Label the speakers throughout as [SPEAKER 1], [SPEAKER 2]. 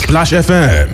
[SPEAKER 1] Splash FM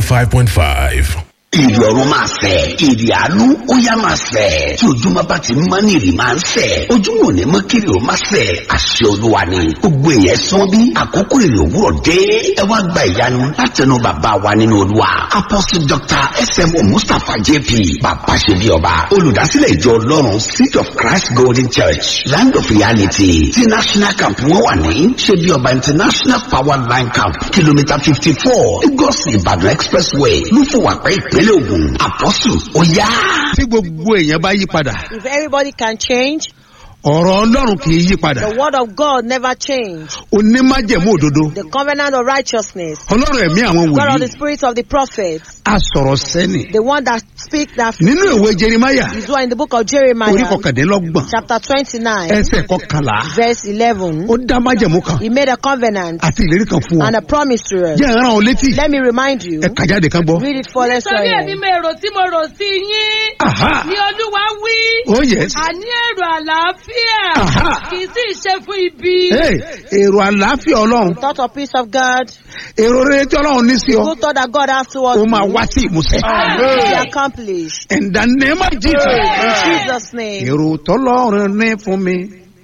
[SPEAKER 1] 105.5.
[SPEAKER 2] ìrì ọ̀run máa fẹ̀ ìrì àánú ó yá máa fẹ̀ tí ojúmọ́ bá ti mọ́ ní ìrì máa ń fẹ̀ ojúmọ́ ò ní mọ́ kiri ó máa fẹ̀ àṣẹ olúwa ni gbogbo èèyàn sán bí àkókò ìrì òwúrọ̀ dé ẹ wá gba ìyanu látẹnu bàbá wa nínú olúwa apostle dr smo mustapha jp bàbá ṣe bí ọba olùdásílẹ̀ ìjọ ọlọ́run seed of christ golden church land of reality ti national camp wọn wà ní ṣe bí ọba international power line camp kìlómítà fifty four lagos ìbàdàn expressway lúfọwàpẹ́ ìpínlẹ̀ ògùn àpọ́sù ó yá.
[SPEAKER 3] tí gbogbo èèyàn bá yí padà
[SPEAKER 4] If everybody can change,
[SPEAKER 3] ọ̀rọ̀ ọlọ́run kì í yí padà
[SPEAKER 4] the word of God never change.
[SPEAKER 3] onímájẹ̀mú òdodo
[SPEAKER 4] The covenant of righteousness,
[SPEAKER 3] ọlọ́run ẹ̀mí àwọn
[SPEAKER 4] God of
[SPEAKER 3] wòlíì
[SPEAKER 4] the spirit of the prophets,
[SPEAKER 3] asọ̀rọ̀ sẹ́ni
[SPEAKER 4] the one that speak that
[SPEAKER 3] nínú ìwé jerimaya
[SPEAKER 4] is what in the book of
[SPEAKER 3] orí
[SPEAKER 4] Jeremiah,
[SPEAKER 3] kọkàndínlọ́gbọ̀n
[SPEAKER 4] chapter 29,
[SPEAKER 3] ẹsẹ̀ kọkànlá
[SPEAKER 4] verse 11.
[SPEAKER 3] ó dá májẹ̀mú kan
[SPEAKER 4] He made a covenant
[SPEAKER 3] àti ìlérí kan fún ọ
[SPEAKER 4] and a promise to us.
[SPEAKER 3] jẹ́ ìran ọ létí
[SPEAKER 4] Let me remind you,
[SPEAKER 3] ẹ kà jáde kan gbọ́.
[SPEAKER 4] read it for us.
[SPEAKER 5] nítorí èmi mo èrò tí mo rò sí yín
[SPEAKER 3] Aha.
[SPEAKER 5] ni olúwa wí
[SPEAKER 3] oh yes
[SPEAKER 5] àní èrò àlàáfíà
[SPEAKER 3] Aha.
[SPEAKER 5] kì í sì ṣe fún ibi.
[SPEAKER 3] Hey, èrò àlàáfíà ọlọ́run
[SPEAKER 4] Thought of peace of God,
[SPEAKER 3] èrò rere tí ọlọ́run ní sí ọ
[SPEAKER 4] good thought that God has towards
[SPEAKER 3] ó máa
[SPEAKER 4] you,
[SPEAKER 3] wá sí ìmúṣẹ.
[SPEAKER 4] be accomplished.
[SPEAKER 3] in the name of Jesus.
[SPEAKER 4] In Jesus' name.
[SPEAKER 3] èrò tọ́lọ́run ní fún mi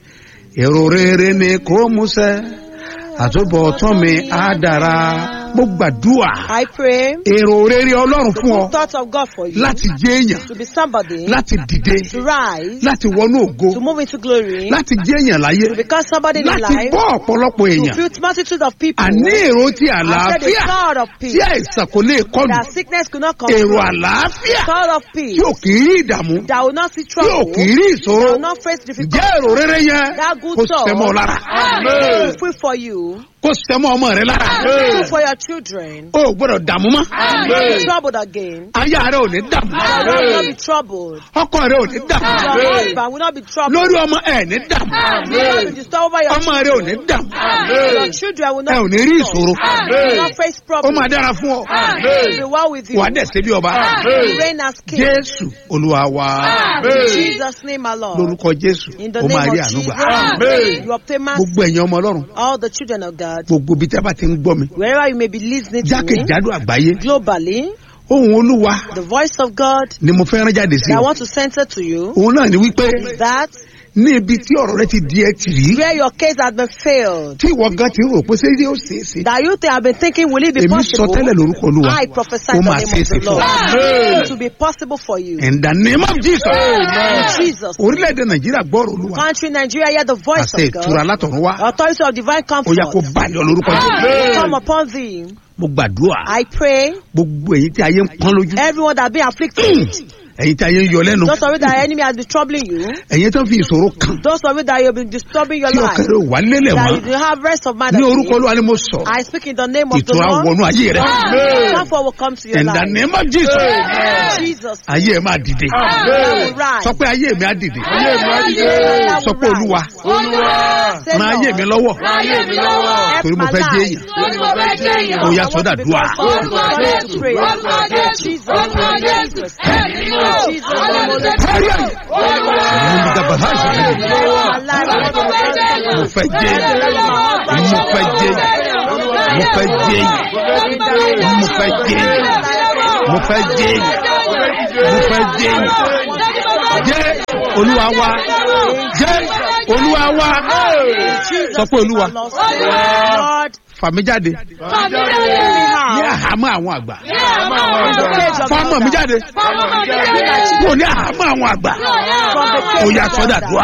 [SPEAKER 3] èrò rere ni kò múṣẹ àtúbọ̀tán mi á dára mo gbàdúrà
[SPEAKER 4] I pray,
[SPEAKER 3] èrò rere ọlọ́run fún ọ
[SPEAKER 4] good thoughts of God for you,
[SPEAKER 3] láti jẹ́ èèyàn
[SPEAKER 4] to be somebody,
[SPEAKER 3] láti dìde
[SPEAKER 4] to rise,
[SPEAKER 3] láti wọnú ògo
[SPEAKER 4] to move into glory,
[SPEAKER 3] láti jẹ́ èèyàn láyé
[SPEAKER 4] to become somebody in
[SPEAKER 3] láti
[SPEAKER 4] life,
[SPEAKER 3] bọ́ ọ̀pọ̀lọpọ̀
[SPEAKER 4] to
[SPEAKER 3] èèyàn
[SPEAKER 4] build multitude of people.
[SPEAKER 3] àní èrò ti
[SPEAKER 4] I said the
[SPEAKER 3] àlàáfíà
[SPEAKER 4] thought of
[SPEAKER 3] tí
[SPEAKER 4] peace,
[SPEAKER 3] àìsàn kò lè kọlù
[SPEAKER 4] that sickness could not come.
[SPEAKER 3] èrò àlàáfíà
[SPEAKER 4] Thought of
[SPEAKER 3] tí
[SPEAKER 4] peace,
[SPEAKER 3] ò kì í rí ìdààmú
[SPEAKER 4] that will not see
[SPEAKER 3] tí ò
[SPEAKER 4] trouble,
[SPEAKER 3] kì í rí
[SPEAKER 4] that
[SPEAKER 3] ìṣòro
[SPEAKER 4] will not face difficulty.
[SPEAKER 3] jẹ́ èrò rere yẹn
[SPEAKER 4] That good
[SPEAKER 3] kó
[SPEAKER 4] thought,
[SPEAKER 3] sẹ́mọ́ lára
[SPEAKER 4] It is free for you,
[SPEAKER 3] kó sẹ́mọ́ ọmọ rẹ lára
[SPEAKER 4] free for your children.
[SPEAKER 3] o ò gbọ́dọ̀ dààmú mọ́
[SPEAKER 4] Be troubled again.
[SPEAKER 3] aya rẹ ò ní dààmú
[SPEAKER 4] Your wife will not be troubled.
[SPEAKER 3] ọkọ rẹ ò ní dààmú
[SPEAKER 4] Your husband will not be troubled.
[SPEAKER 3] lórí ọmọ ẹ ní dààmú
[SPEAKER 4] You will not be disturbed over your
[SPEAKER 3] ọmọ rẹ ò ní dààmú
[SPEAKER 4] Your children will
[SPEAKER 3] ẹ ò
[SPEAKER 4] not
[SPEAKER 3] ní
[SPEAKER 4] be
[SPEAKER 3] rí
[SPEAKER 4] disturbed.
[SPEAKER 3] ìṣòro
[SPEAKER 4] You will not face
[SPEAKER 3] ó
[SPEAKER 4] problems.
[SPEAKER 3] máa dára fún ọ
[SPEAKER 4] It will be well with you.
[SPEAKER 3] wà á dẹ̀ ṣe bí ọba
[SPEAKER 4] You reign as king.
[SPEAKER 3] jésù olúwa wa
[SPEAKER 4] In Jesus' name, my Lord.
[SPEAKER 3] lórúkọ jésù
[SPEAKER 4] In the
[SPEAKER 3] ó máa
[SPEAKER 4] name
[SPEAKER 3] rí
[SPEAKER 4] of
[SPEAKER 3] àánú gbà
[SPEAKER 4] Jesus, you obtain mercy.
[SPEAKER 3] gbogbo ẹ̀yin ọmọ ọlọ́run
[SPEAKER 4] All the children of God,
[SPEAKER 3] gbogbo ibi tí a bá ti ń gbọ́ mi
[SPEAKER 4] wherever you may be listening to me,
[SPEAKER 3] jákèjádò àgbáyé
[SPEAKER 4] globally,
[SPEAKER 3] ohun olúwa
[SPEAKER 4] the voice of God
[SPEAKER 3] ni mo fẹ́ rán jáde sí
[SPEAKER 4] that I
[SPEAKER 3] ọ
[SPEAKER 4] want to center to you
[SPEAKER 3] òun náà ni wípé
[SPEAKER 4] is that
[SPEAKER 3] ní ibi tí ọ̀rọ̀ rẹ ti di ẹ tì rí
[SPEAKER 4] where your case has been failed,
[SPEAKER 3] tí ìwọ gan ti rò pé ṣé yóò ṣeé ṣe
[SPEAKER 4] that you think have been thinking, will it be
[SPEAKER 3] èmi sọ
[SPEAKER 4] possible?
[SPEAKER 3] tẹ́lẹ̀ lórúkọ olúwa
[SPEAKER 4] I prophesy
[SPEAKER 3] ó
[SPEAKER 4] in the
[SPEAKER 3] máa
[SPEAKER 4] name
[SPEAKER 3] ṣeé
[SPEAKER 4] of
[SPEAKER 3] ṣe
[SPEAKER 4] the
[SPEAKER 3] fún
[SPEAKER 4] Lord.
[SPEAKER 3] ọ.
[SPEAKER 4] It will be possible for you.
[SPEAKER 3] in the name of Jesus
[SPEAKER 4] In Jesus.
[SPEAKER 3] orílẹ̀-èdè nàìjíríà gbọ́rọ̀ olúwa
[SPEAKER 4] Country Nigeria, hear the voice
[SPEAKER 3] àṣẹ
[SPEAKER 4] of
[SPEAKER 3] ìtura
[SPEAKER 4] God.
[SPEAKER 3] látọ̀run wá
[SPEAKER 4] Authority of divine
[SPEAKER 3] ó yá kó
[SPEAKER 4] comfort.
[SPEAKER 3] balẹ̀ ọ lórúkọ Jésù.
[SPEAKER 4] Come upon thee.
[SPEAKER 3] mo gbàdúrà
[SPEAKER 4] I pray.
[SPEAKER 3] gbogbo èyí tí ayé ń pọ́n lójú
[SPEAKER 4] Everyone that been afflicted,
[SPEAKER 3] èyí tí ayé ń yọ lẹ́nu
[SPEAKER 4] those of you that enemy has been troubling you,
[SPEAKER 3] èyí tó ń fi ìṣòro kàn
[SPEAKER 4] those of you that you've been disturbing your
[SPEAKER 3] tí
[SPEAKER 4] life,
[SPEAKER 3] ọkàn rẹ ò wá lélẹ̀
[SPEAKER 4] that
[SPEAKER 3] mọ́
[SPEAKER 4] you do have rest of mind.
[SPEAKER 3] ní
[SPEAKER 4] and
[SPEAKER 3] orúkọ
[SPEAKER 4] peace.
[SPEAKER 3] olúwa ni mo sọ
[SPEAKER 4] I speak in the name of the
[SPEAKER 3] ìtura
[SPEAKER 4] Lord.
[SPEAKER 3] wọnú ayé rẹ
[SPEAKER 4] Comfort will come to your
[SPEAKER 3] in the
[SPEAKER 4] life.
[SPEAKER 3] name of Jesus
[SPEAKER 4] In Jesus.
[SPEAKER 3] ayé ẹ máa dìde
[SPEAKER 4] I will rise.
[SPEAKER 3] sọ pé ayé mi á dìde
[SPEAKER 4] I
[SPEAKER 3] sọ
[SPEAKER 4] will
[SPEAKER 3] pé olúwa
[SPEAKER 4] rise. Say,
[SPEAKER 3] ran ayé mi
[SPEAKER 4] Lord,
[SPEAKER 3] lọ́wọ́
[SPEAKER 4] help
[SPEAKER 3] torí mo
[SPEAKER 4] my
[SPEAKER 3] fẹ́ jẹ́
[SPEAKER 4] life.
[SPEAKER 3] èèyàn
[SPEAKER 5] torí mo fẹ́ jẹ́ èèyàn.
[SPEAKER 3] ó yá
[SPEAKER 4] I want
[SPEAKER 3] sọ́dà
[SPEAKER 4] to
[SPEAKER 3] dùà
[SPEAKER 4] become something. I want to pray.
[SPEAKER 5] Orúkọ Jésù,
[SPEAKER 4] Jesus.
[SPEAKER 5] orúkọ Jésù, ẹ̀mí mímọ́,
[SPEAKER 4] Jesus.
[SPEAKER 5] Ọlọ́run ṣe
[SPEAKER 3] kárí àyè àwọn olùdàgbà ha ṣe lè dìde
[SPEAKER 4] My life, I want to become something.
[SPEAKER 3] mo fẹ́ jẹ́ èèyàn mo fẹ́ jẹ́ èèyàn mo fẹ́ jẹ́ èèyàn mo fẹ́ jẹ́ èèyàn mo fẹ́ jẹ́ èèyàn mo fẹ́ jẹ́ èèyàn jẹ́ olúwa wa jẹ́ olúwa wa sọ pé olúwa
[SPEAKER 4] Lord,
[SPEAKER 3] fà mí jáde ní àhámọ́ àwọn àgbà fọ́mọ̀ mi jáde kò ní àhámọ́ àwọn àgbà ó yá sọ́dà dùà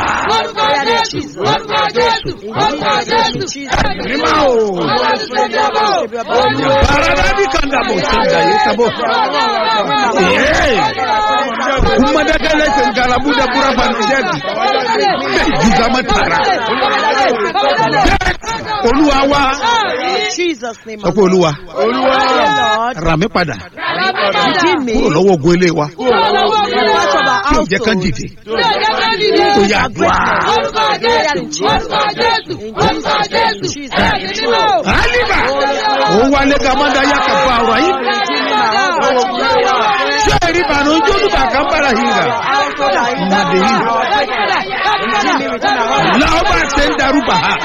[SPEAKER 3] mímọ́ o barada bí kan dàbò sọ́dà yìí sábò kumadagala sen galabu da bura fanijẹ́bi bẹ́ẹ̀ jùzàmọ́ tara olúwa wa
[SPEAKER 4] Jesus name.
[SPEAKER 3] sọ pé olúwa
[SPEAKER 4] Lord,
[SPEAKER 3] rà mí padà
[SPEAKER 4] redeem me.
[SPEAKER 3] kúrò lọ́wọ́ ogun ilé wa
[SPEAKER 4] Part of our
[SPEAKER 3] tí ò jẹ́ kán
[SPEAKER 4] household.
[SPEAKER 3] dìde ó yá dùà aliba ó wálé gamada yá kàfà ọ̀rọ̀ yìí ṣé eri banu jolu baka bara hinga laoba se ń darúgbà ha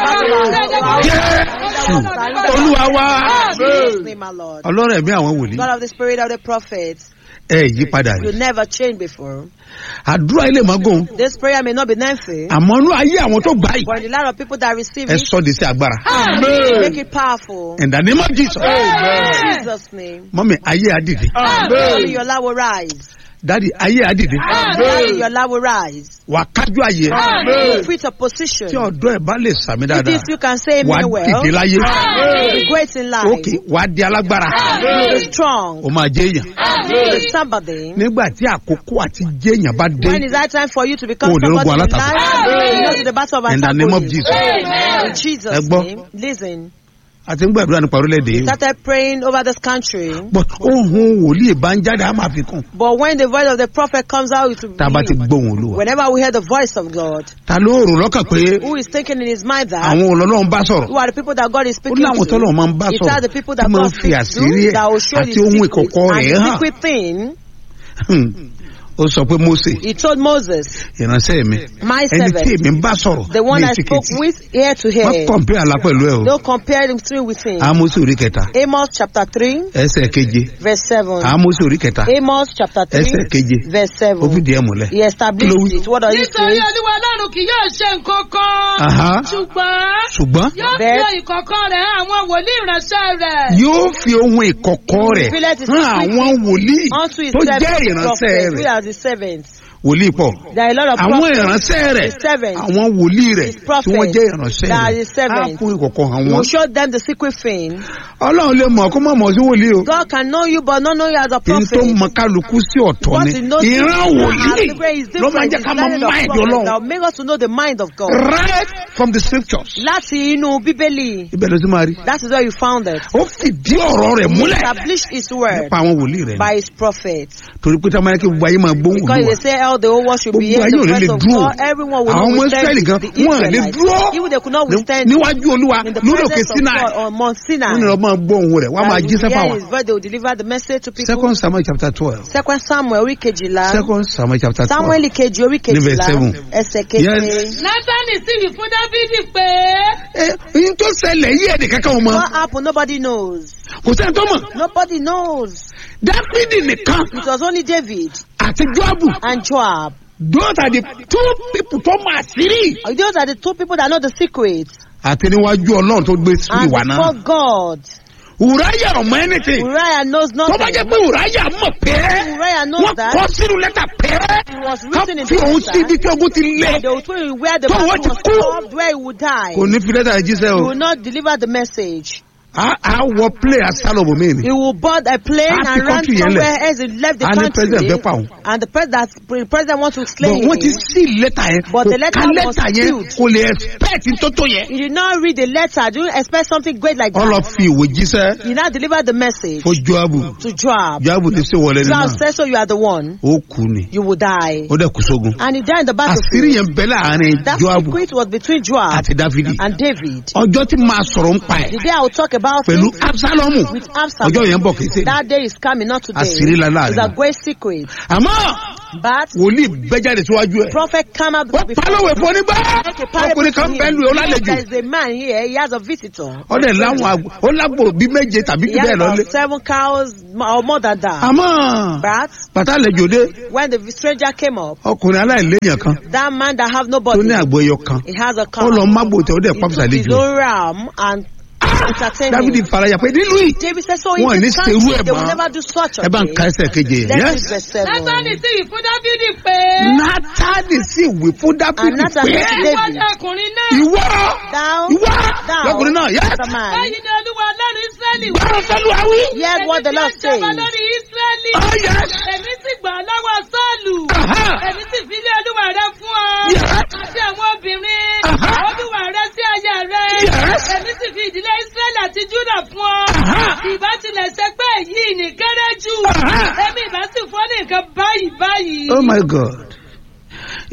[SPEAKER 3] jésù olúwa wa
[SPEAKER 4] Jesus' name, our Lord.
[SPEAKER 3] ọlọ́run ẹ̀mí àwọn wòlíì
[SPEAKER 4] God of the spirit of the prophets,
[SPEAKER 3] ẹ yí padà
[SPEAKER 4] you
[SPEAKER 3] rí
[SPEAKER 4] never changed before.
[SPEAKER 3] àdúrà ilé magun
[SPEAKER 4] This prayer may not be lengthy,
[SPEAKER 3] àmọ́ inú ayé àwọn tó gbà yìí
[SPEAKER 4] but in the lot of people that receive
[SPEAKER 3] ẹ
[SPEAKER 4] it,
[SPEAKER 3] sọ de sí agbára
[SPEAKER 4] make it powerful.
[SPEAKER 3] in the name of jesus
[SPEAKER 4] In Jesus' name.
[SPEAKER 3] mọ́mi ayé àdìdì
[SPEAKER 4] Daddy, your love will rise.
[SPEAKER 3] dádì ayé àdìdì
[SPEAKER 4] Daddy, your love will rise.
[SPEAKER 3] wà kájú ayé
[SPEAKER 4] You quit your position.
[SPEAKER 3] tí ọ̀dọ́ ẹ̀ bá lè sàmì
[SPEAKER 4] If
[SPEAKER 3] dáadáa
[SPEAKER 4] this you can say
[SPEAKER 3] wà
[SPEAKER 4] me
[SPEAKER 3] á
[SPEAKER 4] well,
[SPEAKER 3] dìde láyé
[SPEAKER 4] be great in life,
[SPEAKER 3] òkè wà á di alágbára
[SPEAKER 4] be strong,
[SPEAKER 3] ó máa jẹ́ èèyàn
[SPEAKER 4] be somebody.
[SPEAKER 3] nígbà tí àkókò àti jẹ́ èèyàn bá dé
[SPEAKER 4] When is that time for you to become
[SPEAKER 3] Oh, the
[SPEAKER 4] somebody
[SPEAKER 3] Ogun
[SPEAKER 4] in
[SPEAKER 3] Alátakò.
[SPEAKER 4] life? You know, to the battle of
[SPEAKER 3] in the name of
[SPEAKER 4] Attack.
[SPEAKER 3] jesus
[SPEAKER 4] In
[SPEAKER 3] Ẹ
[SPEAKER 4] Jesus'
[SPEAKER 3] gbọ́.
[SPEAKER 4] name, listen.
[SPEAKER 3] àti ń gbàdúrà nípa orílẹ̀-èdè yìí
[SPEAKER 4] Started praying over this country,
[SPEAKER 3] but ohun wòlíì bá ń jáde á máa fi kún
[SPEAKER 4] but when the voice of the prophet comes out, it will
[SPEAKER 3] tá a bá ti
[SPEAKER 4] believe.
[SPEAKER 3] gbóhùn olúwa
[SPEAKER 4] Whenever we hear the voice of God,
[SPEAKER 3] ta ló rò lọ́kàn pé
[SPEAKER 4] who is thinking in his mind that
[SPEAKER 3] àwọn olọ́lọ́run bá sọ̀rọ̀
[SPEAKER 4] who are the people that God is
[SPEAKER 3] ó
[SPEAKER 4] speaking
[SPEAKER 3] láwọn
[SPEAKER 4] to?
[SPEAKER 3] tọ́lọ̀ máa ń bá
[SPEAKER 4] It's
[SPEAKER 3] sọ̀rọ̀
[SPEAKER 4] that the people
[SPEAKER 3] tí
[SPEAKER 4] that
[SPEAKER 3] máa ń
[SPEAKER 4] God
[SPEAKER 3] fi
[SPEAKER 4] speaks
[SPEAKER 3] àṣírí
[SPEAKER 4] to
[SPEAKER 3] ẹ̀
[SPEAKER 4] that will show
[SPEAKER 3] àti
[SPEAKER 4] the
[SPEAKER 3] ohun
[SPEAKER 4] secret
[SPEAKER 3] ìkọ̀kọ̀
[SPEAKER 4] and
[SPEAKER 3] rẹ̀
[SPEAKER 4] the
[SPEAKER 3] hàn
[SPEAKER 4] secret thing.
[SPEAKER 3] Hmm. ó sọ pé mose
[SPEAKER 4] He told Moses,
[SPEAKER 3] ìránṣẹ́ mi
[SPEAKER 4] My
[SPEAKER 3] ẹni tí
[SPEAKER 4] servant,
[SPEAKER 3] èmi ń bá sọ̀rọ̀
[SPEAKER 4] the one
[SPEAKER 3] ní
[SPEAKER 4] I spoke
[SPEAKER 3] ètìkìtì
[SPEAKER 4] with ear to
[SPEAKER 3] wọ́n
[SPEAKER 4] ear,
[SPEAKER 3] kọ̀m̀pé àlá pẹ̀lú ẹ̀ o
[SPEAKER 4] don't compare him to with him.
[SPEAKER 3] amosi orí kẹta
[SPEAKER 4] Amos chapter 3,
[SPEAKER 3] ẹsẹ̀ keje
[SPEAKER 4] verse 7.
[SPEAKER 3] amosi orí kẹta
[SPEAKER 4] Amos chapter 3,
[SPEAKER 3] ẹsẹ̀ keje
[SPEAKER 4] verse
[SPEAKER 3] ó
[SPEAKER 4] 7.
[SPEAKER 3] fìdí ẹ̀ múlẹ̀.
[SPEAKER 4] He established
[SPEAKER 3] Kí ló wí?
[SPEAKER 4] it. What does he
[SPEAKER 5] nítorí
[SPEAKER 4] say?
[SPEAKER 5] olúwa ọlọ́run kì yóò ṣe nǹkan kan
[SPEAKER 3] Aha.
[SPEAKER 5] ṣùgbọ́n
[SPEAKER 3] ṣùgbọ́n
[SPEAKER 5] yóò fi
[SPEAKER 4] Bẹ́ẹ̀.
[SPEAKER 5] ìkọ̀kọ̀ rẹ̀ hàn àwọn wòlíì ìránṣẹ́ rẹ̀.
[SPEAKER 3] yóò fi ohun ìkọ̀kọ̀ rẹ̀
[SPEAKER 4] Revealed his
[SPEAKER 3] hàn
[SPEAKER 4] secret
[SPEAKER 3] àwọn wòlíì
[SPEAKER 4] Unto his
[SPEAKER 3] tó jẹ́
[SPEAKER 4] servants, the
[SPEAKER 3] ìránṣẹ́
[SPEAKER 4] prophets, we
[SPEAKER 3] rẹ̀
[SPEAKER 4] are the servants.
[SPEAKER 3] wòlíì pọ̀
[SPEAKER 4] There are a lot of
[SPEAKER 3] àwọn
[SPEAKER 4] prophets.
[SPEAKER 3] ìránṣẹ́ rẹ̀
[SPEAKER 4] His servants.
[SPEAKER 3] àwọn wòlíì rẹ̀
[SPEAKER 4] His
[SPEAKER 3] tí
[SPEAKER 4] prophets.
[SPEAKER 3] wọ́n jẹ́ ìránṣẹ́
[SPEAKER 4] That are
[SPEAKER 3] rẹ̀
[SPEAKER 4] his
[SPEAKER 3] á
[SPEAKER 4] servants.
[SPEAKER 3] fún ìkọ̀kọ̀ hàn
[SPEAKER 4] He
[SPEAKER 3] wọ́n
[SPEAKER 4] will show them the secret thing.
[SPEAKER 3] ọlọ́run lè mọ̀ kó má mọ̀ sí wòlíì o
[SPEAKER 4] God can know you, but not know you as a
[SPEAKER 3] èyí tó
[SPEAKER 4] prophet.
[SPEAKER 3] mọ kálukú sí ọ̀tọ̀
[SPEAKER 4] What
[SPEAKER 3] ni
[SPEAKER 4] he knows
[SPEAKER 3] ìran wòlíì
[SPEAKER 4] as the way is
[SPEAKER 3] ló máa ń
[SPEAKER 4] different.
[SPEAKER 3] jẹ́
[SPEAKER 4] It's
[SPEAKER 3] ká mọ
[SPEAKER 4] learning of
[SPEAKER 3] máìdì
[SPEAKER 4] prophets
[SPEAKER 3] ọlọ́run
[SPEAKER 4] that will make us to know the mind of God.
[SPEAKER 3] right from the scriptures
[SPEAKER 4] Láti inú Bíbélì,
[SPEAKER 3] ibẹ̀ ló ti máa rí
[SPEAKER 4] that is where you found it.
[SPEAKER 3] ó fìdí ọ̀rọ̀ rẹ̀
[SPEAKER 4] He
[SPEAKER 3] múlẹ̀
[SPEAKER 4] established his word
[SPEAKER 3] nípa àwọn wòlíì rẹ̀ ni.
[SPEAKER 4] by his prophets.
[SPEAKER 3] torí pé táwọn ayáké gbogbo ayé máa gbóhùn
[SPEAKER 4] Because
[SPEAKER 3] olúwa
[SPEAKER 4] they say all the whole world should be
[SPEAKER 3] gbogbo
[SPEAKER 4] here,
[SPEAKER 3] ayé ò
[SPEAKER 4] the
[SPEAKER 3] ní lè
[SPEAKER 4] presence of
[SPEAKER 3] dúró
[SPEAKER 4] God, everyone will
[SPEAKER 3] àwọn
[SPEAKER 4] not
[SPEAKER 3] ọmọ
[SPEAKER 4] withstand
[SPEAKER 3] israẹli gan
[SPEAKER 4] the
[SPEAKER 3] wọn lè
[SPEAKER 4] Israelites.
[SPEAKER 3] dúró
[SPEAKER 4] Even they could not
[SPEAKER 3] ní-
[SPEAKER 4] withstand
[SPEAKER 3] níwájú olúwa
[SPEAKER 4] in the
[SPEAKER 3] lórí òkè
[SPEAKER 4] presence of
[SPEAKER 3] sinai
[SPEAKER 4] God on Mount Sinai.
[SPEAKER 3] wọn ni wọn máa gbọ́ ohun rẹ̀ wọn máa
[SPEAKER 4] That
[SPEAKER 3] jí
[SPEAKER 4] will
[SPEAKER 3] sẹ́fà
[SPEAKER 4] hear
[SPEAKER 3] wa
[SPEAKER 4] his voice, they will deliver the message to people.
[SPEAKER 3] second samuel chapter twelve
[SPEAKER 4] Second Samuel orí kejìlá.
[SPEAKER 3] second samuel chapter twelve
[SPEAKER 4] Samuel kejì orí
[SPEAKER 3] Ní verse
[SPEAKER 4] kejìlá.
[SPEAKER 3] seven.
[SPEAKER 4] Ẹsẹ̀ keje.
[SPEAKER 3] Yes.
[SPEAKER 5] nátánì sì wí fún dávidi pé
[SPEAKER 3] ẹ ẹyin tó ṣẹlẹ̀ yí ẹ̀dẹ̀ kankan wọn
[SPEAKER 4] What happened? Nobody knows.
[SPEAKER 3] kò sẹ́ni tó mọ̀
[SPEAKER 4] Nobody knows.
[SPEAKER 3] dáfídì nìkan
[SPEAKER 4] It was only David
[SPEAKER 3] àti joabu
[SPEAKER 4] and Joab.
[SPEAKER 3] those are the two people tó máa sírí
[SPEAKER 4] Those are the two people that know the secret.
[SPEAKER 3] àti níwájú ọlọ́run tó gbé sí
[SPEAKER 4] And
[SPEAKER 3] ìwà náà
[SPEAKER 4] before God,
[SPEAKER 3] ùráyà ọmọ anything
[SPEAKER 4] Uriah knows
[SPEAKER 3] tó bá
[SPEAKER 4] nothing.
[SPEAKER 3] jẹ́ pé ùráyà mọ̀ pé
[SPEAKER 4] Uriah knows
[SPEAKER 3] wọ́n
[SPEAKER 4] that.
[SPEAKER 3] kọ́ sínú lẹ́tà pé
[SPEAKER 4] It was
[SPEAKER 3] ká
[SPEAKER 4] written in
[SPEAKER 3] fi
[SPEAKER 4] the
[SPEAKER 3] òun sí ibi
[SPEAKER 4] letter.
[SPEAKER 3] tí ogun ti lé
[SPEAKER 4] They will tell you where the
[SPEAKER 3] Tó
[SPEAKER 4] battle
[SPEAKER 3] wọ́n ti
[SPEAKER 4] was
[SPEAKER 3] kú.
[SPEAKER 4] stopped, where he would die.
[SPEAKER 3] kò ní fi lẹ́tà yìí jíṣẹ́
[SPEAKER 4] He
[SPEAKER 3] o
[SPEAKER 4] will not deliver the message.
[SPEAKER 3] a a wọ play asálọ̀bù mi ni
[SPEAKER 4] He will board a plane
[SPEAKER 3] Ah,
[SPEAKER 4] and
[SPEAKER 3] the
[SPEAKER 4] run
[SPEAKER 3] country yẹn
[SPEAKER 4] somewhere
[SPEAKER 3] lẹ̀.
[SPEAKER 4] else. He left the
[SPEAKER 3] A ní president
[SPEAKER 4] country.
[SPEAKER 3] fẹ́ pa òun.
[SPEAKER 4] And the president, the president wants to slay
[SPEAKER 3] but wọ́n ti
[SPEAKER 4] him.
[SPEAKER 3] sí lẹ́tà yẹn
[SPEAKER 4] But the
[SPEAKER 3] kò
[SPEAKER 4] letter
[SPEAKER 3] ká
[SPEAKER 4] was
[SPEAKER 3] lẹ́tà yẹn
[SPEAKER 4] sealed.
[SPEAKER 3] kò lè expect tó tó yẹn.
[SPEAKER 4] He did not read the letter. Do you expect something great like
[SPEAKER 3] wọ́n lọ
[SPEAKER 4] that?
[SPEAKER 3] fi ìwé jíṣẹ́
[SPEAKER 4] He now delivered the message
[SPEAKER 3] fún joabu
[SPEAKER 4] to Joab.
[SPEAKER 3] joabu ti ṣe wọlé
[SPEAKER 4] Joab
[SPEAKER 3] nínú
[SPEAKER 4] said, so you are the one.
[SPEAKER 3] ó kú ni
[SPEAKER 4] You will die.
[SPEAKER 3] ó dẹ̀ kú sógun
[SPEAKER 4] And he died in the
[SPEAKER 3] àṣírí
[SPEAKER 4] battlefield.
[SPEAKER 3] yẹn bẹ láàrin
[SPEAKER 4] That
[SPEAKER 3] joabu
[SPEAKER 4] secret was between Joab
[SPEAKER 3] àti dáfídì
[SPEAKER 4] and David.
[SPEAKER 3] ọjọ́ tí máa sọ̀rọ̀ ń pa ẹ̀
[SPEAKER 4] The day I will talk about
[SPEAKER 3] pẹ̀lú
[SPEAKER 4] it
[SPEAKER 3] absalomu
[SPEAKER 4] with Absalom.
[SPEAKER 3] ọjọ́ yẹn bọ̀ kì í ṣe
[SPEAKER 4] That day is coming, not today.
[SPEAKER 3] Àṣírí ńlá láàrin
[SPEAKER 4] It's a
[SPEAKER 3] wọn.
[SPEAKER 4] great secret.
[SPEAKER 3] àmọ́
[SPEAKER 4] But
[SPEAKER 3] wòlíì bẹ́jáde síwájú ẹ̀
[SPEAKER 4] prophet come out
[SPEAKER 3] wọ́n
[SPEAKER 4] before
[SPEAKER 3] pálọ̀wẹ̀ fún onígbà
[SPEAKER 4] Make a parable
[SPEAKER 3] ọkùnrin kan
[SPEAKER 4] to him.
[SPEAKER 3] bẹ́ẹ̀ lu ẹ̀ ó
[SPEAKER 4] Yes,
[SPEAKER 3] lálejò
[SPEAKER 4] There is a man here, he has a visitor.
[SPEAKER 3] ọdẹ láwọn àgbò ó lágbo bí méje tàbí
[SPEAKER 4] He
[SPEAKER 3] jù
[SPEAKER 4] has
[SPEAKER 3] bẹ́ẹ̀ lọ́lé
[SPEAKER 4] about seven cows or more than that.
[SPEAKER 3] àmọ́
[SPEAKER 4] But
[SPEAKER 3] bàtà àlejò dé
[SPEAKER 4] when the stranger came up,
[SPEAKER 3] ọkùnrin aláìléèyàn kan
[SPEAKER 4] that man that have
[SPEAKER 3] tó
[SPEAKER 4] nobody,
[SPEAKER 3] ní àgbo ẹyọ kan
[SPEAKER 4] he has a
[SPEAKER 3] ó
[SPEAKER 4] cow.
[SPEAKER 3] lọ mágbò tẹ ó dẹ̀
[SPEAKER 4] He
[SPEAKER 3] pàpùsà
[SPEAKER 4] took his
[SPEAKER 3] àlejò
[SPEAKER 4] own ram and entertained
[SPEAKER 3] dávidi
[SPEAKER 4] him.
[SPEAKER 3] faraya pé nílùú yìí
[SPEAKER 4] David said, so
[SPEAKER 3] wọn
[SPEAKER 4] in
[SPEAKER 3] ní
[SPEAKER 4] this
[SPEAKER 3] serú
[SPEAKER 4] country,
[SPEAKER 3] ẹ̀
[SPEAKER 4] they will
[SPEAKER 3] mọ́
[SPEAKER 4] never do such a
[SPEAKER 3] ẹ bá ń
[SPEAKER 4] thing.
[SPEAKER 3] ka ẹsẹ̀ keje yẹn
[SPEAKER 4] Let's
[SPEAKER 3] yes
[SPEAKER 4] read verse seven.
[SPEAKER 5] nátánì sì wí fún dávidi pé
[SPEAKER 3] nátàdì sì wí fún dáfídì
[SPEAKER 4] And Nathan
[SPEAKER 3] pé
[SPEAKER 4] said to
[SPEAKER 5] ìwọ
[SPEAKER 4] David,
[SPEAKER 5] ni ọkùnrin náà
[SPEAKER 3] ìwọ
[SPEAKER 4] Thou,
[SPEAKER 3] ìwọ
[SPEAKER 4] thou,
[SPEAKER 3] lọkùnrin náà yes
[SPEAKER 4] the man,
[SPEAKER 5] báyìí ni olúwa ọlọ́run ísírẹ́lì wí.
[SPEAKER 3] gbọ́dọ̀ sẹ́lu àwí
[SPEAKER 4] hear what the
[SPEAKER 5] Èmi
[SPEAKER 4] Lord
[SPEAKER 5] tí ó jọba
[SPEAKER 4] says.
[SPEAKER 5] lórí ísírẹ́lì.
[SPEAKER 3] oh yes
[SPEAKER 5] èmi sì gbà ọ́ lọ́wọ́ sọ́ọ̀lù.
[SPEAKER 3] Aha.
[SPEAKER 5] èmi sì fi ilé olúwa rẹ fún ọ.
[SPEAKER 3] Yes.
[SPEAKER 5] àti àwọn obìnrin.
[SPEAKER 3] Aha.
[SPEAKER 5] olúwa rẹ sí aya rẹ.
[SPEAKER 3] Yes.
[SPEAKER 5] èmi sì fi ìdílé ísírẹ́lì àti júdà fún ọ.
[SPEAKER 3] Aha.
[SPEAKER 5] ìbá tilẹ̀ ṣe pé èyí ní kéré jù.
[SPEAKER 3] Aha.
[SPEAKER 5] èmi ìbá sì fún ọ ní nǹkan báyìí báyìí.
[SPEAKER 3] oh my god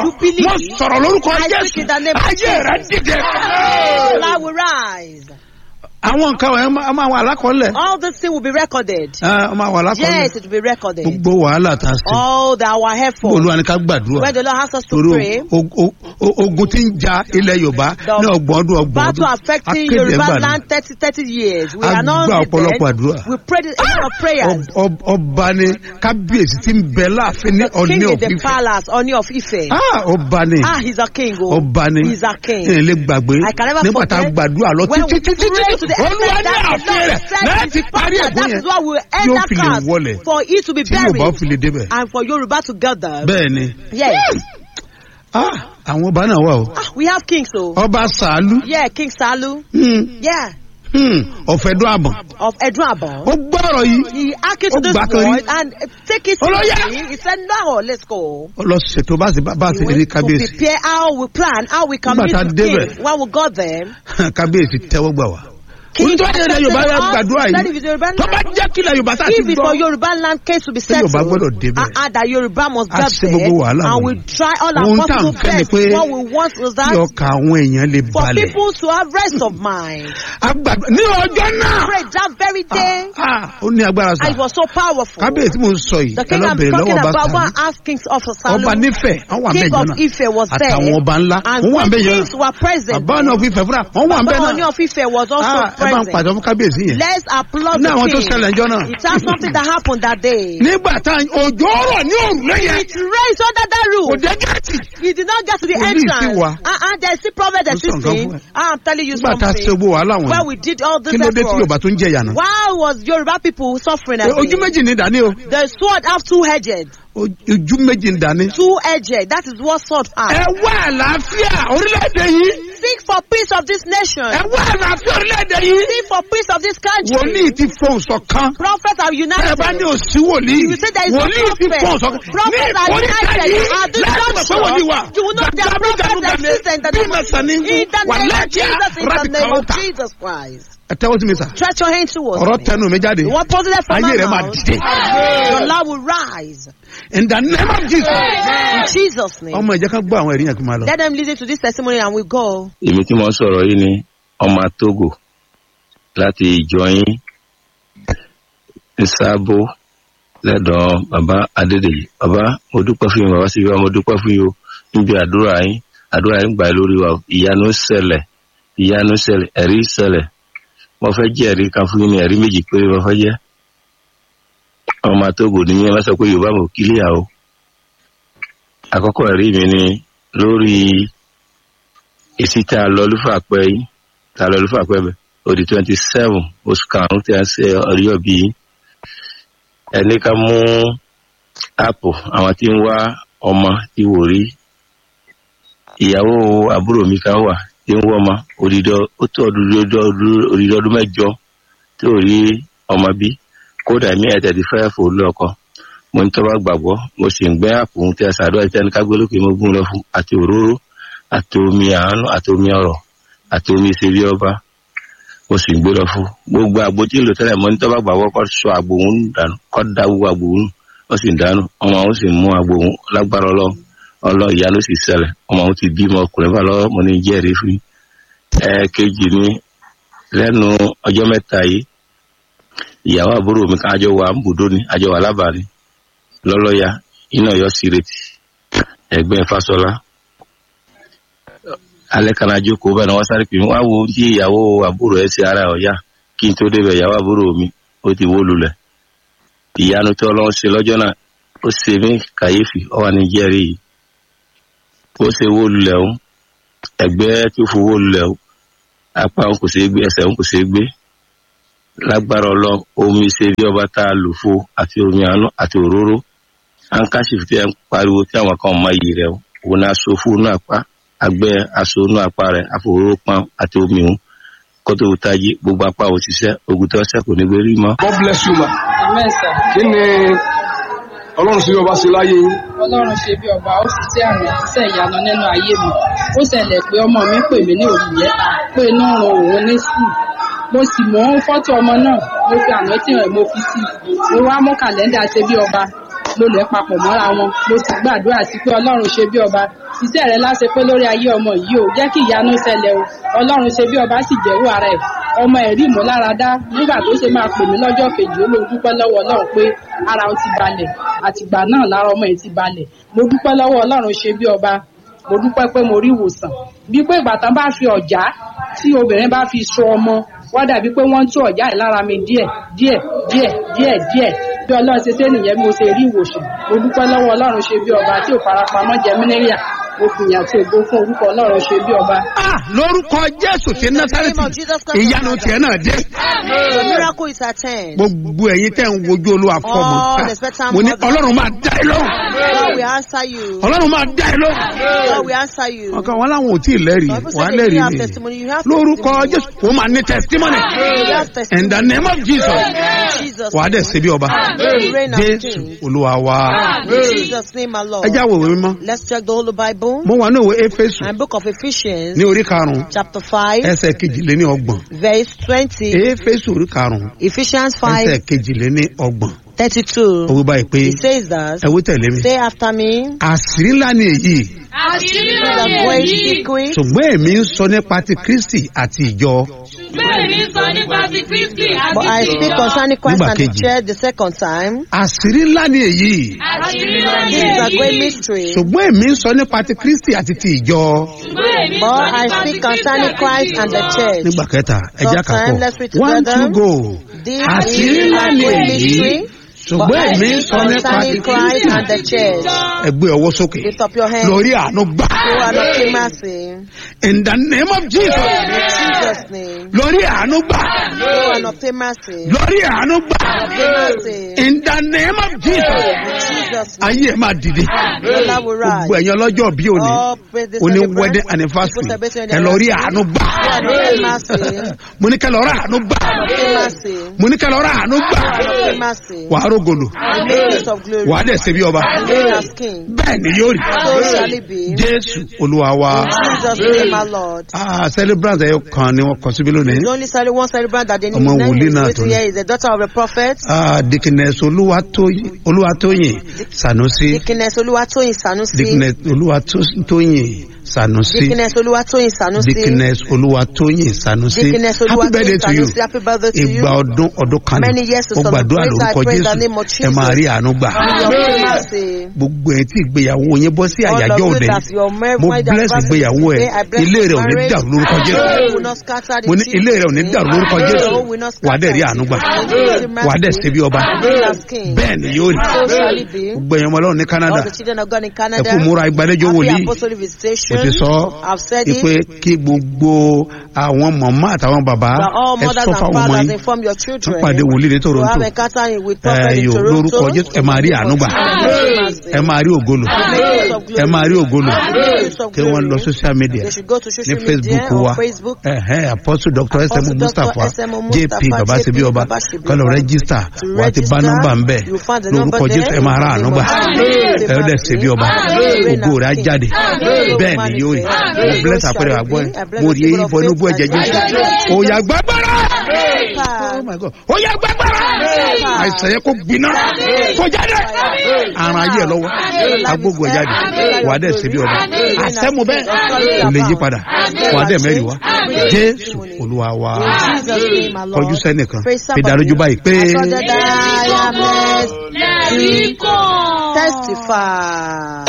[SPEAKER 4] You believe.
[SPEAKER 3] mo sọ̀rọ̀ lórúkọ
[SPEAKER 4] I speak
[SPEAKER 3] jésù
[SPEAKER 4] in the name of
[SPEAKER 3] ayé rẹ dìde.
[SPEAKER 4] Your life will rise.
[SPEAKER 3] àwọn nǹkan wọ̀nyẹn máa- máa wà lákọọ́lẹ̀
[SPEAKER 4] All this thing will be recorded.
[SPEAKER 3] Ẹ, ó máa wà lákọọ́lẹ̀
[SPEAKER 4] Yes, it will be recorded.
[SPEAKER 3] gbogbo wàhálà tá a ṣe
[SPEAKER 4] All that our effort.
[SPEAKER 3] olúwa ni ká gbàdúrà
[SPEAKER 4] When the Lord asks us to
[SPEAKER 3] torí
[SPEAKER 4] pray,
[SPEAKER 3] o- o- o- ogun tí ń ja ilẹ̀ yorùbá
[SPEAKER 4] The
[SPEAKER 3] ní ọgbọ̀n ọdún ọgbọ̀n
[SPEAKER 4] battle
[SPEAKER 3] ọdún
[SPEAKER 4] affecting
[SPEAKER 3] akéde
[SPEAKER 4] Yoruba
[SPEAKER 3] ẹgbàá
[SPEAKER 4] land 30, 30 years. We
[SPEAKER 3] A
[SPEAKER 4] announced
[SPEAKER 3] gba
[SPEAKER 4] it
[SPEAKER 3] ọ̀pọ̀lọpọ̀
[SPEAKER 4] then.
[SPEAKER 3] àdúrà.
[SPEAKER 4] We prayed a lot of prayers.
[SPEAKER 3] ọba ni kábíyèsí tí ń bẹ láàfin ní
[SPEAKER 4] The king
[SPEAKER 3] ọ̀ní
[SPEAKER 4] in the
[SPEAKER 3] òfin
[SPEAKER 4] palace, Oni of Ife.
[SPEAKER 3] Ah, ọba ni
[SPEAKER 4] Ah, he's a king. Oh.
[SPEAKER 3] ọba ni
[SPEAKER 4] He's a king.
[SPEAKER 3] ẹ lè gbàgbé
[SPEAKER 4] I can never
[SPEAKER 3] nígbà tá a
[SPEAKER 4] forget
[SPEAKER 3] gbàdúrà lọ
[SPEAKER 4] when
[SPEAKER 3] títí
[SPEAKER 4] we
[SPEAKER 3] títí
[SPEAKER 4] pray to
[SPEAKER 3] títí
[SPEAKER 4] the
[SPEAKER 3] olúwa
[SPEAKER 4] extent
[SPEAKER 3] ní
[SPEAKER 4] that the
[SPEAKER 3] àfin
[SPEAKER 4] Lord
[SPEAKER 3] rẹ̀
[SPEAKER 4] said
[SPEAKER 3] láti
[SPEAKER 4] his
[SPEAKER 3] parí
[SPEAKER 4] father,
[SPEAKER 3] ẹ̀gbọ́n
[SPEAKER 4] that
[SPEAKER 3] yẹn
[SPEAKER 4] is why we
[SPEAKER 3] tí
[SPEAKER 4] end
[SPEAKER 3] yóò
[SPEAKER 4] that
[SPEAKER 3] fi lè
[SPEAKER 4] cast
[SPEAKER 3] wọlẹ̀
[SPEAKER 4] for it to be
[SPEAKER 3] tí yorùbá
[SPEAKER 4] buried
[SPEAKER 3] fi lè débẹ̀
[SPEAKER 4] and for Yoruba to gather.
[SPEAKER 3] bẹ́ẹ̀ ni
[SPEAKER 4] Yes.
[SPEAKER 3] Ah, àwọn ọba náà wà o
[SPEAKER 4] Ah, we have kings, so.
[SPEAKER 3] ọba sàálù
[SPEAKER 4] Yeah, King Salu.
[SPEAKER 3] hmm,
[SPEAKER 4] Yeah.
[SPEAKER 3] hmm, ọ̀fẹ́dún àbọ̀n
[SPEAKER 4] Of Edwabon.
[SPEAKER 3] ó gbọ́rọ̀ yìí
[SPEAKER 4] He acted to
[SPEAKER 3] Ó
[SPEAKER 4] this
[SPEAKER 3] gbà kan rí.
[SPEAKER 4] word and uh, take it
[SPEAKER 3] Ó lọ yá.
[SPEAKER 4] seriously. He said, no, let's go.
[SPEAKER 3] ó lọ ṣètò bá ṣe bá ṣe
[SPEAKER 4] We
[SPEAKER 3] rí
[SPEAKER 4] went to
[SPEAKER 3] kábíyèsí
[SPEAKER 4] prepare how we plan, how we can
[SPEAKER 3] Nígbà
[SPEAKER 4] meet
[SPEAKER 3] tá a
[SPEAKER 4] the
[SPEAKER 3] débẹ̀.
[SPEAKER 4] king. When we got there,
[SPEAKER 3] kábíyèsí tẹ́wọ́ gbà wá
[SPEAKER 4] King
[SPEAKER 3] Orí tó bá jẹ́ ilẹ̀ Yorùbá
[SPEAKER 4] accepted
[SPEAKER 3] yẹn
[SPEAKER 4] us,
[SPEAKER 3] gbàdúrà
[SPEAKER 4] said
[SPEAKER 3] yìí.
[SPEAKER 4] if it's Yoruba
[SPEAKER 3] tó bá
[SPEAKER 4] land,
[SPEAKER 3] jẹ́ kí ilẹ̀ yorùbá tá a ti
[SPEAKER 4] if it's for
[SPEAKER 3] gbọ́
[SPEAKER 4] Yoruba land case to be
[SPEAKER 3] Pé
[SPEAKER 4] settled,
[SPEAKER 3] Yorùbá gbọ́dọ̀ débẹ̀.
[SPEAKER 4] uh, uh, that Yoruba must
[SPEAKER 3] A
[SPEAKER 4] get
[SPEAKER 3] ṣe
[SPEAKER 4] there,
[SPEAKER 3] gbogbo wàhálà
[SPEAKER 4] and
[SPEAKER 3] wọ̀nyí.
[SPEAKER 4] we try all our
[SPEAKER 3] Ohun tá à ń
[SPEAKER 4] possible
[SPEAKER 3] fẹ́ ni
[SPEAKER 4] best.
[SPEAKER 3] pé
[SPEAKER 4] What we want was
[SPEAKER 3] kí
[SPEAKER 4] that
[SPEAKER 3] ọkà àwọn èèyàn lè
[SPEAKER 4] for
[SPEAKER 3] balẹ̀
[SPEAKER 4] people to have rest of mind.
[SPEAKER 3] Agbàdo- ní ọjọ́ náà
[SPEAKER 4] Pray that very day,
[SPEAKER 3] Ah, ó ní agbára sá
[SPEAKER 4] and it was so powerful.
[SPEAKER 3] kábíyèsí mò ń sọ yìí
[SPEAKER 4] The king I'm
[SPEAKER 3] ẹlọ́bẹ̀rẹ̀
[SPEAKER 4] talking
[SPEAKER 3] lọ́wọ́ ọba
[SPEAKER 4] about, one
[SPEAKER 3] sàmì
[SPEAKER 4] asked kings of
[SPEAKER 3] ọba
[SPEAKER 4] Salome.
[SPEAKER 3] nífẹ̀ẹ́ wọ́n wà
[SPEAKER 4] King
[SPEAKER 3] mẹ́jọ
[SPEAKER 4] of
[SPEAKER 3] náà
[SPEAKER 4] Ife was there.
[SPEAKER 3] àtàwọn ọba ńlá
[SPEAKER 4] And
[SPEAKER 3] wọ́n wà
[SPEAKER 4] when
[SPEAKER 3] mẹ́jọ
[SPEAKER 4] kings were present,
[SPEAKER 3] àbá náà fi ìfẹ́ fúnra wọ́n wà mẹ́
[SPEAKER 4] Baba Oni
[SPEAKER 3] náà
[SPEAKER 4] of Ife was also
[SPEAKER 3] Ah, ẹ bá ń
[SPEAKER 4] present.
[SPEAKER 3] pàdé fún kábíyèsí yẹn
[SPEAKER 4] Let's applaud
[SPEAKER 3] ní àwọn tó
[SPEAKER 4] the king.
[SPEAKER 3] ṣẹlẹ̀ ẹjọ́ náà
[SPEAKER 4] It has something that happened that day.
[SPEAKER 3] nígbà tá òjò rọ̀ ní òrùlé yẹn
[SPEAKER 4] It raised under that
[SPEAKER 3] kò
[SPEAKER 4] roof.
[SPEAKER 3] dé gẹ́ẹ̀tì
[SPEAKER 4] He did not get to the
[SPEAKER 3] Kò ní ìsí
[SPEAKER 4] entrance.
[SPEAKER 3] wa.
[SPEAKER 4] Uh-uh, there's still prophet
[SPEAKER 3] Ó sọ nǹkan
[SPEAKER 4] existing.
[SPEAKER 3] fún ẹ.
[SPEAKER 4] I'm telling you
[SPEAKER 3] nígbà tá a ṣe
[SPEAKER 4] something.
[SPEAKER 3] gbogbo wàhálà
[SPEAKER 4] When
[SPEAKER 3] wọn
[SPEAKER 4] we did all this
[SPEAKER 3] kí ló dé tí
[SPEAKER 4] effort,
[SPEAKER 3] yorùbá tó ń jẹ ìyànà
[SPEAKER 4] why was Yoruba people suffering at
[SPEAKER 3] ojú méjì ní dání o
[SPEAKER 4] The sword have two edged.
[SPEAKER 3] ojú méjì ní dání.
[SPEAKER 4] Two edged. That is what sword
[SPEAKER 3] ẹ
[SPEAKER 4] has.
[SPEAKER 3] wá àlàáfíà orílẹ̀-èdè yìí
[SPEAKER 4] Seek for peace of this nation.
[SPEAKER 3] ẹ wá àlàáfíà orílẹ̀-èdè yìí.
[SPEAKER 4] Seek for peace of this
[SPEAKER 3] wòlíì
[SPEAKER 4] country.
[SPEAKER 3] ti fọhùn sọ̀kan.
[SPEAKER 4] Prophets are
[SPEAKER 3] ẹ bá ní
[SPEAKER 4] united.
[SPEAKER 3] òsì wòlíì
[SPEAKER 4] You say there is no
[SPEAKER 3] wòlíì ti
[SPEAKER 4] prophet.
[SPEAKER 3] fọhùn sọ̀kan. ní
[SPEAKER 4] Prophets are
[SPEAKER 3] ìkórìíta
[SPEAKER 4] united.
[SPEAKER 3] yìí
[SPEAKER 4] At this
[SPEAKER 3] láti mọ̀ pé wọ́n ti wà.
[SPEAKER 4] juncture, you will know there are prophets existent in the
[SPEAKER 3] bí
[SPEAKER 4] name of
[SPEAKER 3] mẹsàn-án ní
[SPEAKER 4] in the
[SPEAKER 3] wà
[SPEAKER 4] name of
[SPEAKER 3] lẹ́kìá
[SPEAKER 4] Jesus, in the
[SPEAKER 3] rábì
[SPEAKER 4] name of
[SPEAKER 3] kàwọ́tà.
[SPEAKER 4] Jesus Christ.
[SPEAKER 3] ẹ tẹ́wọ́ sí mi sà.
[SPEAKER 4] Stretch your hands towards
[SPEAKER 3] ọ̀rọ̀
[SPEAKER 4] me.
[SPEAKER 3] tẹnu mi jáde.
[SPEAKER 4] What positive from
[SPEAKER 3] ayé
[SPEAKER 4] my
[SPEAKER 3] rẹ̀ máa
[SPEAKER 4] mouth?
[SPEAKER 3] dìde.
[SPEAKER 4] Your love will rise.
[SPEAKER 3] in the name of Jesus.
[SPEAKER 4] In Jesus' name.
[SPEAKER 3] ọmọ ìjẹ́ kan gbọ́ àwọn ẹ̀rí yẹn kí n máa lọ.
[SPEAKER 4] Let them listen to this testimony and we go.
[SPEAKER 6] èmi tí mo ń sọ̀rọ̀ yìí ni ọmọ togo láti ìjọyín ìsáàbò lẹ́dọ̀ bàbá adédèyí bàbá mo dúpẹ́ fún yín bàbá sí wa mo dúpẹ́ fún yín o níbi àdúrà yín àdúrà yín gbà lórí wa o. ìyanu ṣẹlẹ̀ ìyanu ṣẹlẹ̀ ẹ̀rí ṣẹlẹ̀ mo fẹ́ jẹ́ ẹ̀rí kan fún yín ní ẹ̀rí méjì péré mo fẹ́ jẹ́ ọmọ togo ní yẹn wọ́n sọ pé yorùbá mo kílíà o àkọ́kọ́ ẹ̀rí mi ni lórí èsì tá a lọ lúfà pẹ́ yìí tá a lọ lúfà pẹ́ bẹ́ẹ̀ odi twenty seven oṣù karùn-ún tí a ń ṣe ọyọ́ bí ẹni ká mú ápù àwọn tí ń wá ọmọ tí wò rí ìyàwó àbúrò mi kan wà tí ń wọ́ ọmọ odidọ ó tó odidọ ọdún mẹ́jọ tí ò rí ọmọ bí kódà ní ẹ̀tẹ̀ tí fẹ́ fò lọ́kọ mo ń tọ́ bá gbàgbọ́ mo sì ń gbẹ́ àpò ohun tí a ṣàdúrà tí a ní ká gbé lókè mo gún lọ fún àti òróró àti omi àánú àti omi ọ̀rọ̀ àti omi ìṣèlú ọba mo sì ń gbé lọ fún gbogbo àgbo tí ń lò tẹ́lẹ̀ mo ní tọ́ bá gbàgbọ́ kọ́ sọ àgbo òun dànù kọ́ da gbogbo àgbo òun ó sì ń dànù ọmọ òun sì mú àgbo òun lágbára ọlọ́ ọlọ́ ìyanu sì ṣẹlẹ̀ ọmọ òun ti bímọ ọkùnrin bá lọ́wọ́ mo ní jẹ́rìí fún yín. ẹ̀ẹ̀kejì ni lẹ́nu ọjọ́ mẹ́ta yìí ìyàwó àbúrò mi kan àjọ wà ń bùdó ni àjọ wà lábàárín lọ́lọ́ya iná ọ̀yọ́ sí retí ẹ̀gbẹ́ fásọlá alẹ́ kan náà jókòó bẹ́ẹ̀ ni wọ́n sáré pè mí wá wo ohun tí ìyàwó àbúrò ẹ̀ ṣe ara ọ̀yá kí n tó débẹ̀ ìyàwó àbúrò mi ó ti wó lulẹ̀ ìyanu tí ọlọ́run ṣe lọ́jọ́ náà ó ṣe mí kàyéfì ó wà ní jẹ́rìí yìí ó ṣe wó lulẹ̀ o ẹ̀gbẹ́ tó fi wó lulẹ̀ o apá òun kò ṣeé gbé ẹsẹ̀ òun kò ṣeé gbé lágbára ọlọ́run omi ṣe bí ọba tá a lò fo àti omi àánú àti òróró ankasif tí ẹ ń pariwo tí àwọn kan mọ iyì rẹ o òun ni aṣọ fún náà pa agbẹ aṣọ inú apá rẹ àfòróró pọn àti omi òun kótó tají gbogbo apá òṣìṣẹ́ ogun tó ṣẹ kò ní gbé rí mọ́.
[SPEAKER 7] God bless you ma.
[SPEAKER 8] Amen, sir.
[SPEAKER 7] Kí ni Ọlọ́run sí ọba ṣe láyé yín?
[SPEAKER 8] Ọlọ́run ṣe bí ọba ó sì tí àmì àtisẹ̀ ìyanu nínú ayé mi. Ó ṣẹlẹ̀ pé ọmọ mi pè mí ní òrìyẹ́ pé inú ń ran òun ní sùn. Mo sì mú fọ́tò ọmọ náà, mo fi àná tí rẹ̀ mo fi sí i. Mo wá mú kàlẹ́ndà ṣe bí ọba. Mo lẹ̀ papọ̀ mọ́ra wọn. Mo sì gbàdúrà sí pé Ọlọ́run ṣe bí ọba. Iṣẹ́ rẹ̀ láṣẹ pé lórí ayé ọmọ yìí o, jẹ́ kí ìyanu ṣẹlẹ̀ o. Ọlọ́run ṣe bí ọba sì jẹ́wọ́ ara ẹ̀. ọmọ ẹ̀rí ìmúláradá nígbà tó ṣe máa pè mí lọ́jọ́ kejì ó lóun dúpẹ́ lọ́wọ́ ọlọ́run pé ara òun ti balẹ̀ àtìgbà náà lára ọmọ ẹ̀ ti balẹ̀ mo dúpẹ́ lọ́wọ́ ọlọ́run ṣe bí ọba mo dúpẹ́ pé mo rí ìwòsàn bí pé ìgbà tán bá fi ọ̀já tí obìnrin bá fi so ọmọ wá dàbí pé wọ́n ń tú ọ̀já ẹ̀ lára mi díẹ̀ díẹ̀ díẹ̀ díẹ̀ díẹ̀ bí ọlọ́run ṣe ṣe nìyẹn bí mo ṣe rí ìwòsàn mo dúpẹ́ lọ́wọ́ ọlọ́run ṣe bí ọba tí ò farapamọ́ jẹ míníríà mo fìyà àti ògo fún orúkọ ọlọ́run ṣe bí ọba.
[SPEAKER 3] Ah, lórúkọ jésù ti
[SPEAKER 4] In the name
[SPEAKER 3] násàrẹ́tì
[SPEAKER 4] of Jesus Christ of
[SPEAKER 3] ìyanu tiẹ̀ náà dé.
[SPEAKER 4] The miracle is at hand.
[SPEAKER 3] gbogbo ẹ̀yin tẹ̀ ń wojú olúwa fọmọ
[SPEAKER 4] All the expectant
[SPEAKER 3] mo ní
[SPEAKER 4] mothers.
[SPEAKER 3] ọlọ́run máa dá ẹ lóhùn
[SPEAKER 4] God will answer you.
[SPEAKER 3] ọlọ́run máa dá ẹ lóhùn.
[SPEAKER 4] God will answer you.
[SPEAKER 3] ọkàn wọn làwọn ò tí ì lẹ́rìí
[SPEAKER 4] Some people
[SPEAKER 3] wà á
[SPEAKER 4] say they
[SPEAKER 3] lẹ́rìí
[SPEAKER 4] don't have
[SPEAKER 3] ni
[SPEAKER 4] testimony. You have
[SPEAKER 3] lórúkọ
[SPEAKER 4] testimony.
[SPEAKER 3] jésù ó máa ní testimony
[SPEAKER 4] You have testimony.
[SPEAKER 3] in the name of jesus
[SPEAKER 4] Jesus.
[SPEAKER 3] wà á dẹ̀ ṣe bí ọba
[SPEAKER 4] You reign as
[SPEAKER 3] jésù
[SPEAKER 4] king.
[SPEAKER 3] olúwa wa.
[SPEAKER 4] In Jesus' name, my Lord.
[SPEAKER 3] ẹ já wo ìwé mímọ́
[SPEAKER 4] Let's check the Holy Bible.
[SPEAKER 3] mo wà ní òwe éfésù
[SPEAKER 4] And book of Ephesians,
[SPEAKER 3] ní orí karùn-ún
[SPEAKER 4] chapter 5,
[SPEAKER 3] ẹsẹ̀ kejìléní ọgbọ̀n
[SPEAKER 4] verse 20.
[SPEAKER 3] éfésù orí karùn-ún
[SPEAKER 4] Ephesians
[SPEAKER 3] ẹsẹ̀
[SPEAKER 4] 5,
[SPEAKER 3] kejìléní ọgbọ̀n
[SPEAKER 4] 32.
[SPEAKER 3] owó báyìí pé
[SPEAKER 4] It says that,
[SPEAKER 3] ẹ wí tẹ̀lé mi
[SPEAKER 4] say after me,
[SPEAKER 3] àṣírí ńlá ni èyí
[SPEAKER 5] àṣírí
[SPEAKER 4] the
[SPEAKER 5] lóye
[SPEAKER 4] great
[SPEAKER 5] yìí
[SPEAKER 4] secret,
[SPEAKER 3] ṣùgbọ́n èmi ń sọ nípa ti kristi àti ìjọ
[SPEAKER 5] bẹ́ẹ̀ ni sọ nípa ti kristi
[SPEAKER 4] but I
[SPEAKER 5] àti ti
[SPEAKER 4] speak
[SPEAKER 5] ìjọ
[SPEAKER 4] concerning Christ
[SPEAKER 3] Nígbà
[SPEAKER 4] and the
[SPEAKER 3] kejì.
[SPEAKER 4] church the second time.
[SPEAKER 3] àṣírí ńlá ni èyí
[SPEAKER 5] àṣírí
[SPEAKER 4] This
[SPEAKER 5] lóye
[SPEAKER 4] is a great
[SPEAKER 5] yìí
[SPEAKER 4] mystery.
[SPEAKER 3] ṣùgbọ́n èmi ń sọ nípa ti kristi àti ti ìjọ
[SPEAKER 5] ṣùgbọ́n èmi sọ
[SPEAKER 4] But I
[SPEAKER 5] nípa ti
[SPEAKER 4] speak
[SPEAKER 5] kristi
[SPEAKER 4] concerning
[SPEAKER 5] àti
[SPEAKER 4] Christ
[SPEAKER 5] ti
[SPEAKER 4] and the
[SPEAKER 5] ìjọ.
[SPEAKER 4] church.
[SPEAKER 3] nígbà kẹta ẹja
[SPEAKER 4] Sometime,
[SPEAKER 3] kàpọ̀
[SPEAKER 4] let's read
[SPEAKER 3] one
[SPEAKER 4] together.
[SPEAKER 3] two go
[SPEAKER 4] This
[SPEAKER 3] àṣírí
[SPEAKER 4] is
[SPEAKER 3] ńlá
[SPEAKER 4] a
[SPEAKER 3] ni
[SPEAKER 4] great
[SPEAKER 3] èyí
[SPEAKER 4] mystery. But
[SPEAKER 3] ṣùgbọ́n
[SPEAKER 4] I
[SPEAKER 3] èmi ń
[SPEAKER 4] speak
[SPEAKER 3] sọ nípa ti
[SPEAKER 4] concerning Christ and the church.
[SPEAKER 3] ẹgbẹ́ ọwọ́ sókè
[SPEAKER 4] Lift up your hands.
[SPEAKER 3] lórí àánú gbà
[SPEAKER 4] You are not in mercy.
[SPEAKER 3] in the name of jesus
[SPEAKER 4] In Jesus' name.
[SPEAKER 3] lórí àánú gbà
[SPEAKER 4] You are not in mercy.
[SPEAKER 3] lórí àánú gbà
[SPEAKER 4] In mercy.
[SPEAKER 3] in the name of jesus
[SPEAKER 4] In Jesus' name.
[SPEAKER 3] ayé ẹ̀ máa dìde
[SPEAKER 4] Your love will rise.
[SPEAKER 3] gbogbo ẹ̀yin ọlọ́jọ́ bí òní
[SPEAKER 4] All praise the
[SPEAKER 3] oní
[SPEAKER 4] celebrant.
[SPEAKER 3] wedding
[SPEAKER 4] People
[SPEAKER 3] anniversary
[SPEAKER 4] celebrating
[SPEAKER 3] ẹ
[SPEAKER 4] their
[SPEAKER 3] lọ rí
[SPEAKER 4] anniversary.
[SPEAKER 3] àánú gbà
[SPEAKER 4] You are not in mercy.
[SPEAKER 3] mo ní kẹ́ lọ rí àánú gbà
[SPEAKER 4] In mercy.
[SPEAKER 3] mo ní kẹ́ lọ rí àánú gbà
[SPEAKER 4] You are not in mercy.
[SPEAKER 3] wàá rògòlò
[SPEAKER 4] The place of glory.
[SPEAKER 3] wàá dẹ̀ ṣe bí ọba
[SPEAKER 4] Reign as king.
[SPEAKER 3] bẹ́ẹ̀ ni yóò rí
[SPEAKER 4] So shall it be.
[SPEAKER 3] jésù olúwa wa
[SPEAKER 4] Jesus name, my Lord.
[SPEAKER 3] ah celebrant ẹ̀yọ kan ni wọ́n kọ síbí lónìí
[SPEAKER 4] The only cele- one celebrant that they need
[SPEAKER 3] Ọmọ
[SPEAKER 4] name
[SPEAKER 3] wòlíì
[SPEAKER 4] is
[SPEAKER 3] náà
[SPEAKER 4] written
[SPEAKER 3] tó ní.
[SPEAKER 4] here is the daughter of a prophet.
[SPEAKER 3] ah dikines olúwatóyìn olúwatóyìn sanusi
[SPEAKER 4] Dickiness Oluwatoyin Sanusi.
[SPEAKER 3] dikines olúwatóyìn sanusi
[SPEAKER 4] Dickiness Oluwatoyin Sanusi.
[SPEAKER 3] dikines olúwatóyìn sanusi
[SPEAKER 4] Dickiness
[SPEAKER 3] happy birthday
[SPEAKER 4] Oluwatoyin
[SPEAKER 3] to you
[SPEAKER 4] Sanusi. Happy birthday to you.
[SPEAKER 3] ìgbà ọdún ọdún kan
[SPEAKER 4] Many years to
[SPEAKER 3] ó gbàdúrà
[SPEAKER 4] celebrate. I
[SPEAKER 3] lórúkọ
[SPEAKER 4] pray in the
[SPEAKER 3] jésù
[SPEAKER 4] name of
[SPEAKER 3] ẹ máa
[SPEAKER 4] Jesus.
[SPEAKER 3] rí àánú gbà
[SPEAKER 4] Your mercy.
[SPEAKER 3] gbogbo ẹ tí ìgbéyàwó yẹn bọ́ sí
[SPEAKER 4] All
[SPEAKER 3] àyájọ́
[SPEAKER 4] of you
[SPEAKER 3] òde
[SPEAKER 4] that your marriage
[SPEAKER 3] mo
[SPEAKER 4] wife
[SPEAKER 3] bless
[SPEAKER 4] anniversary
[SPEAKER 3] ìgbéyàwó ẹ
[SPEAKER 4] today, I bless
[SPEAKER 3] ilé
[SPEAKER 4] your
[SPEAKER 3] rẹ ò ní
[SPEAKER 4] marriage.
[SPEAKER 3] dàrú lórúkọ
[SPEAKER 4] Your
[SPEAKER 3] jésù
[SPEAKER 4] home will not scatter the
[SPEAKER 3] mo ní ilé rẹ ò ní
[SPEAKER 4] children.
[SPEAKER 3] dàrú lórúkọ
[SPEAKER 4] Your
[SPEAKER 3] jésù
[SPEAKER 4] home will not
[SPEAKER 3] wà á dẹ̀ rí
[SPEAKER 4] scatter
[SPEAKER 3] àánú gbà
[SPEAKER 4] the children.
[SPEAKER 3] wà á dẹ̀ ṣe bí ọba
[SPEAKER 4] Reign as king.
[SPEAKER 3] bẹ́ẹ̀ ni yóò rí
[SPEAKER 4] So shall it be.
[SPEAKER 3] gbogbo ẹ̀yàn ọmọ ọlọ́run ní canada
[SPEAKER 4] All the children of God in
[SPEAKER 3] ẹ
[SPEAKER 4] Canada.
[SPEAKER 3] kú múra ìgbàlejò
[SPEAKER 4] Happy
[SPEAKER 3] wòlíì
[SPEAKER 4] apostolic
[SPEAKER 3] mo
[SPEAKER 4] visitation.
[SPEAKER 3] ti sọ
[SPEAKER 4] I've said
[SPEAKER 3] pé
[SPEAKER 4] it.
[SPEAKER 3] kí gbogbo àwọn mọ̀mọ́ àtàwọn bàbá
[SPEAKER 4] That all
[SPEAKER 3] ẹ
[SPEAKER 4] mothers
[SPEAKER 3] sọ
[SPEAKER 4] and
[SPEAKER 3] fáwọn ọmọ
[SPEAKER 4] fathers
[SPEAKER 3] yín
[SPEAKER 4] inform your
[SPEAKER 3] wọ́n
[SPEAKER 4] children.
[SPEAKER 3] pàdé wòlíì ní
[SPEAKER 4] To
[SPEAKER 3] toronto
[SPEAKER 4] have encounter with
[SPEAKER 3] ẹ
[SPEAKER 4] prophet in
[SPEAKER 3] yóò
[SPEAKER 4] Toronto.
[SPEAKER 3] lórúkọ jésù ẹ máa rí àánú gbà ẹ máa rí ògolo ẹ máa rí ògolo kí wọ́n lọ social media
[SPEAKER 4] They should go to
[SPEAKER 3] ní
[SPEAKER 4] social
[SPEAKER 3] facebook
[SPEAKER 4] media
[SPEAKER 3] wa
[SPEAKER 4] or Facebook.
[SPEAKER 3] ẹ̀hẹ́ apostle dr sm
[SPEAKER 4] Apostle Dr.
[SPEAKER 3] mustapha
[SPEAKER 4] SMO
[SPEAKER 3] jp
[SPEAKER 4] Mustapha,
[SPEAKER 3] babasebi
[SPEAKER 4] JP,
[SPEAKER 3] ọba
[SPEAKER 4] Babasebi
[SPEAKER 3] kọlọ
[SPEAKER 4] Ọba.
[SPEAKER 3] rẹ́gísítà
[SPEAKER 4] To
[SPEAKER 3] wà á ti bá
[SPEAKER 4] register,
[SPEAKER 3] nọ́mbà ń bẹ̀
[SPEAKER 4] you find the number
[SPEAKER 3] lórúkọ
[SPEAKER 4] there,
[SPEAKER 3] jésù ẹ máa rà àánú gbà ẹ ó dẹ̀ ṣe bí ọba ògo rẹ̀ á jáde bẹ́ẹ̀ ni yóò rí mo bless àpẹẹrẹ àgbọ̀ ẹ̀ mo rí eyín bọ inú bú ẹ̀jẹ̀ jésù òyà gbàgbára oh my god òyà gbàgbára àìsàn yẹ kó gbiná kó jáde àrùn ayé ẹ lọ́wọ́ agbógun ẹ̀ jáde wà á dẹ̀ ṣe bí ọba àṣẹ́mu bẹ́ẹ̀ kò lè yí padà wà á dẹ̀ mẹ́rin wá jésù olúwa wa kọjú sẹ́nìkan fi dá lójú báyìí pé.
[SPEAKER 5] Lẹ́rìí kò.
[SPEAKER 4] Testify.